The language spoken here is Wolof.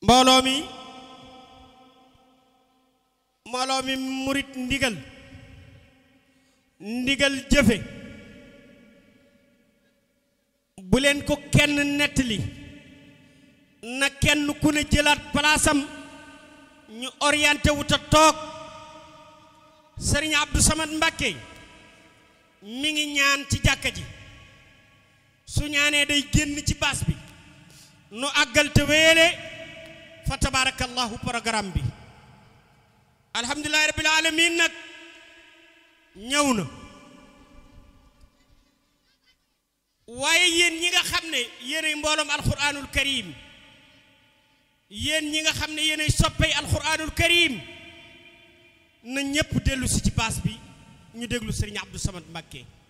mbooloo mi mbooloo mi murit ndigal ndigal jëfe bu leen ko kenn nettali na kenn ku ne jëlaat palaasam ñu orienté wu ta toog sëriñ Abdou Samad Mbàkke mi ngi ñaan ci jàkka ji su ñaanee day génn ci baas bi nu àggal te wéele fa tabarakallahu programme bi alhamdulillahi rabbil alamin nag ñëw na waaye yéen ñi nga xam ne yéenay mbooloom alquranul karim yéen ñi nga xam ne yéenay soppey alquranul karim na ñépp dellu si ci baas bi ñu déglu sëriñ Abdou Samad Mbàkke